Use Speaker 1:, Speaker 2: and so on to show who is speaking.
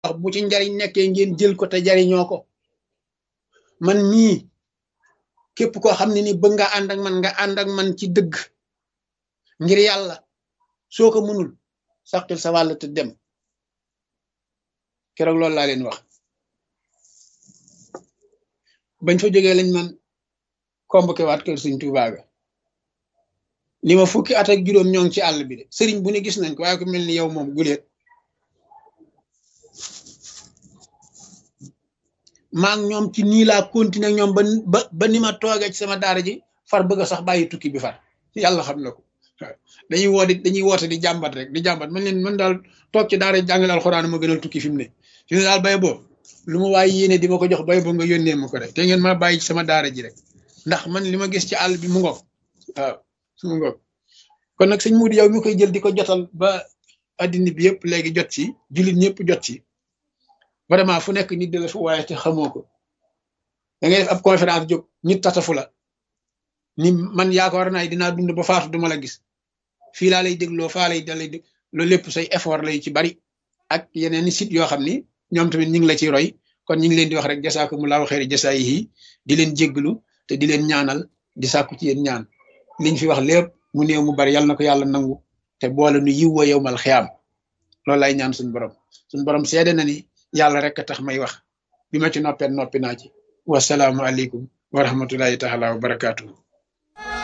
Speaker 1: wax bu ci njariñ nekkee ngeen jël ko te jariñoo ko man mii képp koo xam ne ni bëgg nga ànd ak man nga ànd ak man ci dëgg ngir yàlla soo ko mënul saqil sa wàll te dem keroog loolu laa leen wax bañ fa jógee lañ man convoqué waat kër sëñ Tuubaa ga ni ma fukki at ak juróom ñoo ngi ci àll bi de sëriñ bu ne gis nañ ko waaye ko mel ni yow moom guleet maa ngi ñoom ci nii laa continuer ñoom ba ba ba ni ma toogee ci sama daara ji far bëgg a sax bàyyi tukki bi far yàlla xam na ko dañuy woo di dañuy woote di jàmbat rek di jàmbat man leen man daal toog ci daara jàngale alxuraan ma gënal tukki fi mu ne fi mu ne daal bay boo lu ma waaye yéene di ma ko jox bay boo nga yónnee ma ko rek te ngeen ma bàyyi ci sama daara ji rek ndax man li ma gis ci àll bi mu ngoog waaw mu ngoog kon nag sëñ Moudou yow mi koy jël di ko jotal ba addina bi yëpp léegi jot ci jullit ñëpp jot ci vraiment fu nekk nit de la fu waaye te xamoo ko da ngay def ab conférence jóg nit tatafu la ni man yaakaar naa dinaa dund ba faatu duma la gis fii laa lay dégloo faa lay dalay dég loolu lépp say effort lay ci bari ak yeneen i site yoo xam ni ñoom tamit ñu ngi la ciy roy kon ñu ngi leen di wax rek jasaakumullahu xeeri jasaayihi di leen jégglu te di leen ñaanal di sàkku ci yéen ñaan liñ fi wax lépp mu néew mu bari yàlla na ko yàlla nangu te boole nu yiw wa yowmal xiyaam loolu lay ñaan suñu borom suñu borom seede na ni yàlla rek a tax may wax bi ma ci noppee noppi naa ci wasalaamu aleykum wa rahmatullahi taala wa barakaatu.